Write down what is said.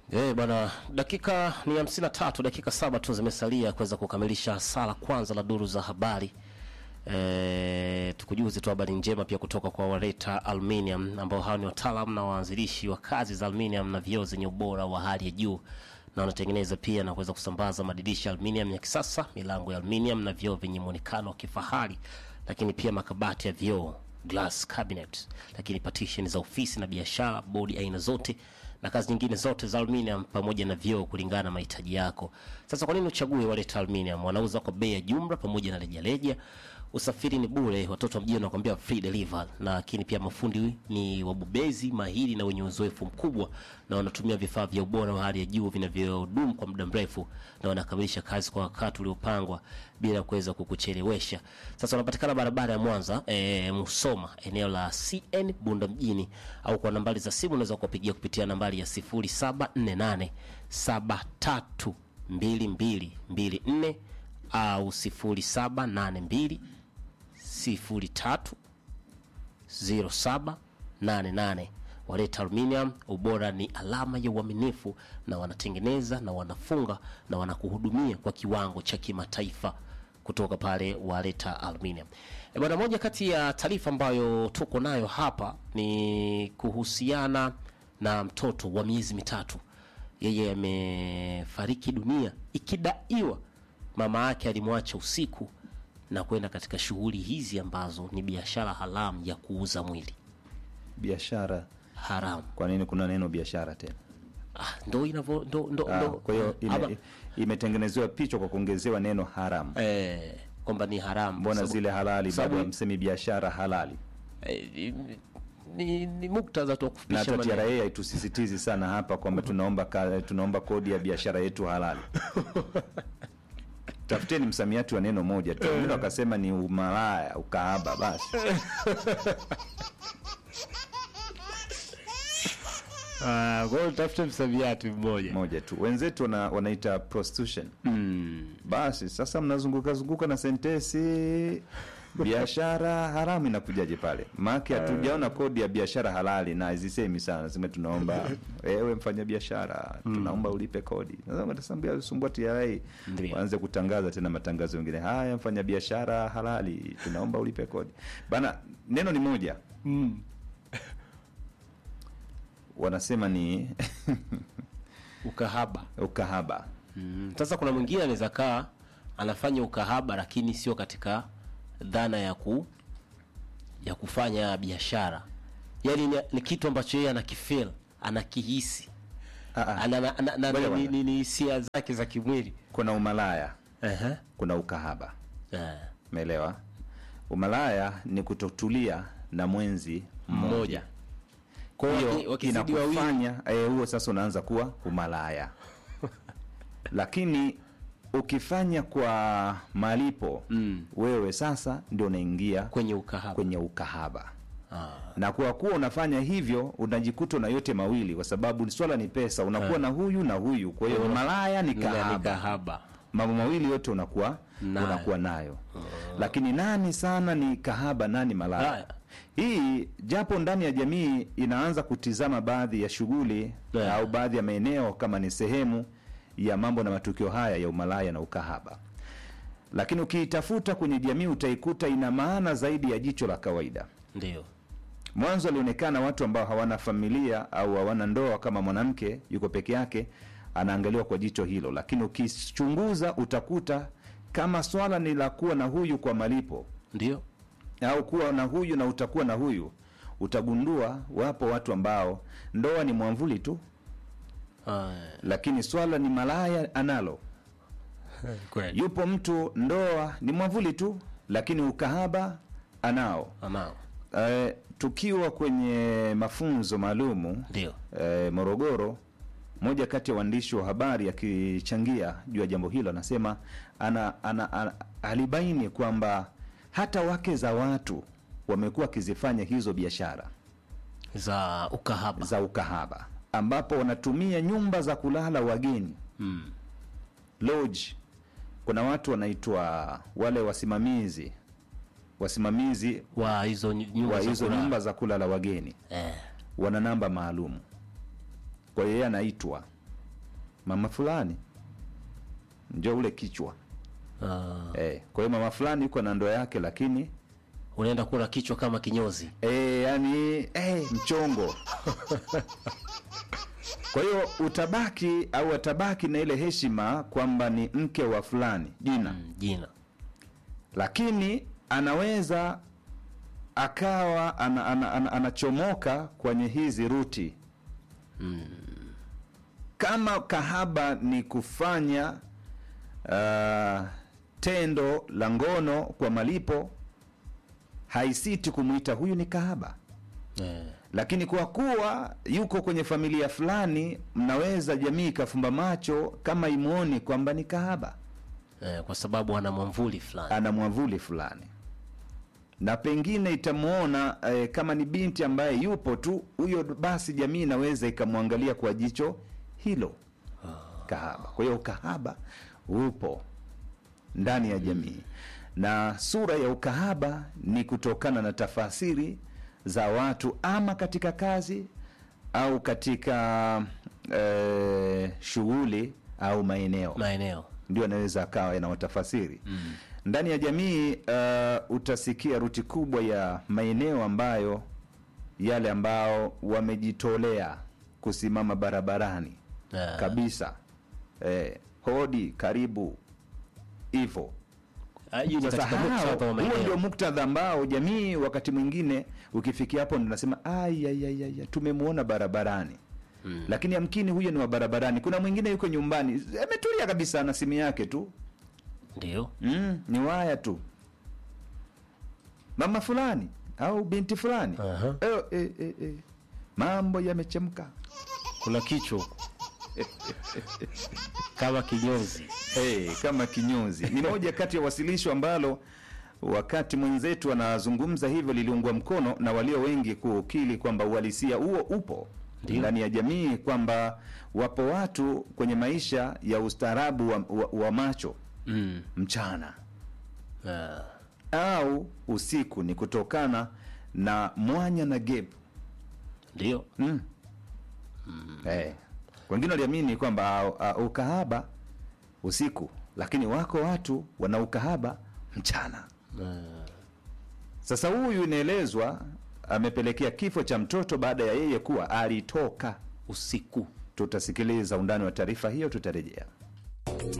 Eh, bwana, dakika ni hamsini na tatu, dakika saba tu zimesalia kuweza kukamilisha saa la kwanza la duru za habari. E, tukujuze tu habari njema pia kutoka kwa Wareta Aluminium ambao hao ni wataalamu na waanzilishi wa kazi za aluminium na vioo zenye ubora wa hali ya juu na wanatengeneza pia na kuweza kusambaza madirisha aluminium ya kisasa, milango ya aluminium na vioo vyenye muonekano wa kifahari, lakini pia makabati ya vioo glass cabinet, lakini partition za ofisi na biashara, bodi aina zote na kazi nyingine zote za aluminium pamoja na vioo kulingana na mahitaji yako. Sasa kwa nini uchague Waleta Aluminium? Wanauza kwa bei ya jumla pamoja na rejareja. Usafiri ni bure, watoto wa mjini wanakuambia free delivery, lakini pia mafundi ni wabobezi mahiri na wenye uzoefu mkubwa, na wanatumia vifaa vya ubora wa hali ya juu vinavyodumu kwa muda mrefu, na wanakamilisha kazi kwa wakati uliopangwa bila kuweza kukuchelewesha. Sasa wanapatikana barabara ya Mwanza e, Musoma, eneo la CN Bunda mjini, au kwa nambari za simu unaweza kuwapigia kupitia nambari ya 0748 73 2224 au 0782 03 0788. Waleta Aluminium, ubora ni alama ya uaminifu, na wanatengeneza na wanafunga na wanakuhudumia kwa kiwango cha kimataifa kutoka pale Waleta Aluminium. E bwana, moja kati ya taarifa ambayo tuko nayo hapa ni kuhusiana na mtoto wa miezi mitatu. Yeye amefariki dunia ikidaiwa mama yake alimwacha usiku na kwenda katika shughuli hizi ambazo ni biashara haramu ya kuuza mwili biashara. haramu. Kwa nini kuna neno biashara tena? Ah, ndo inavyo ndo, ndo, Ah, ndo, kwa hiyo ama- ime, imetengenezewa picha kwa kuongezewa neno haramu. eh, kwamba ni haramu. Mbona Sababu- zile halali sababu- bado hamsemi biashara halali? eh, ni- ni, ni muktadha tu wa Na kufupisha hata maneno. TRA haitusisitizi sana hapa kwamba tunaomba ka, tunaomba kodi ya biashara yetu halali. Tafuteni msamiati wa neno moja tu. Wengine wakasema ni umalaya, ukahaba basi. Ah, kwa hiyo tafute msamiati mmoja. moja tu. Wenzetu wana, wanaita prostitution. Basi sasa mnazunguka zunguka na sentesi biashara haramu inakujaje pale? Maana hatujaona kodi ya biashara halali na hazisemi sana. Sema tunaomba wewe mfanya biashara, tunaomba ulipe kodi. Sasa watasambia sumbua TRA Ndio. waanze kutangaza tena matangazo mengine. Haya mfanya biashara halali, tunaomba ulipe kodi. Bana neno ni moja. Wanasema ni Ukahaba. ukahaba. Mm. Sasa kuna mwingine anaweza kaa anafanya ukahaba lakini sio katika dhana ya ku ya kufanya biashara, yaani ni, ni kitu ambacho yeye anakifeel anakihisi Ah, ah. ana, ana, ana, ana, Ngoja ni, bwana. ni, ni hisia zake za kimwili Kuna umalaya, Ehe. kuna ukahaba. Eh, Umeelewa? Umalaya ni kutotulia na mwenzi mmoja. mmoja kwa hiyo waki- Hiyo wakizidi wawili inakufanya eh, huo sasa unaanza kuwa umalaya. Lakini ukifanya kwa malipo Mm. wewe sasa ndio unaingia kwenye ukahaba kwenye ukahaba. ah. Na kwa kuwa unafanya hivyo unajikuta na yote mawili, kwa sababu swala ni pesa, unakuwa na huyu na huyu. Kwa hiyo Kwa hiyo malaya ni Ni kahaba kahaba mambo mawili yote unakuwa Nayo. unakuwa nayo lakini nani sana ni kahaba nani malaya Haya. hii japo ndani ya jamii inaanza kutizama baadhi ya shughuli Yeah. au baadhi ya maeneo kama ni sehemu ya mambo na matukio haya ya umalaya na ukahaba lakini ukiitafuta kwenye jamii utaikuta ina maana zaidi ya jicho la kawaida ndio mwanzo alionekana watu ambao hawana familia au hawana ndoa kama mwanamke yuko peke yake anaangaliwa kwa jicho hilo lakini ukichunguza utakuta kama swala ni la kuwa na huyu kwa malipo ndio au kuwa na huyu na utakuwa na huyu utagundua wapo watu ambao ndoa ni mwamvuli tu ah. lakini swala ni malaya analo kweli yupo mtu ndoa ni mwamvuli tu lakini ukahaba anao anao Eh, tukiwa kwenye mafunzo maalumu ndio eh, Morogoro, moja kati ya waandishi wa habari akichangia juu ya jambo hilo anasema ana, ana, ana, alibaini kwamba hata wake za watu wamekuwa wakizifanya hizo biashara za ukahaba za ukahaba, ambapo wanatumia nyumba za kulala wageni mm. lodge. Kuna watu wanaitwa wale wasimamizi wasimamizi wa hizo ny- nyumba wa za hizo kulala. nyumba za kulala wageni eh. wana namba maalum. Kwa hiyo yeye anaitwa mama fulani njo ule kichwa Ah, eh, kwa hiyo mama fulani yuko na ndoa yake lakini unaenda kula kichwa kama kinyozi eh, yani eh, mchongo kwa hiyo utabaki au atabaki na ile heshima kwamba ni mke wa fulani jina Mm, jina lakini anaweza akawa ana, ana, ana, anachomoka kwenye hizi ruti kama kahaba ni kufanya uh, tendo la ngono kwa malipo haisiti kumwita huyu ni kahaba eh, lakini kwa kuwa yuko kwenye familia fulani mnaweza jamii ikafumba macho kama imwoni kwamba ni kahaba eh, kwa sababu ana mwamvuli fulani ana mwavuli fulani na pengine itamwona eh, kama ni binti ambaye yupo tu huyo basi jamii inaweza ikamwangalia kwa jicho hilo kahaba kwa hiyo ukahaba upo ndani ya jamii na sura ya ukahaba ni kutokana na tafasiri za watu ama katika kazi au katika eh, shughuli au maeneo maeneo ndio anaweza akawa yanawatafasiri mm. ndani ya jamii uh, utasikia ruti kubwa ya maeneo ambayo yale ambao wamejitolea kusimama barabarani Ah. kabisa eh, hodi karibu hivo Ah, hiyo ni sasa katika hao, muktadha wa huo ndio maeneo muktadha ambao jamii wakati mwingine ukifikia hapo ndo nasema ayayaya tumemwona barabarani Mm. lakini amkini huyo ni wa barabarani kuna mwingine yuko nyumbani ametulia kabisa na simu yake tu ndio mm, ni waya tu mama fulani au binti fulani Aha. eh, eh, eh, eh. mambo yamechemka kuna kichwa huko. kama kinyozi hey, kama kinyozi ni moja kati ya wasilisho ambalo wakati mwenzetu anazungumza hivyo liliungwa mkono na walio wengi kukili kwamba uhalisia huo upo Ndio. ndani ya jamii kwamba wapo watu kwenye maisha ya ustaarabu wa, wa, wa macho mm. mchana ah. au usiku ni kutokana na mwanya na gap ndio mm. Eh, wengine waliamini kwamba uh, ukahaba usiku lakini wako watu wana ukahaba mchana Ah. sasa huyu inaelezwa amepelekea kifo cha mtoto baada ya yeye kuwa alitoka usiku tutasikiliza undani wa taarifa hiyo tutarejea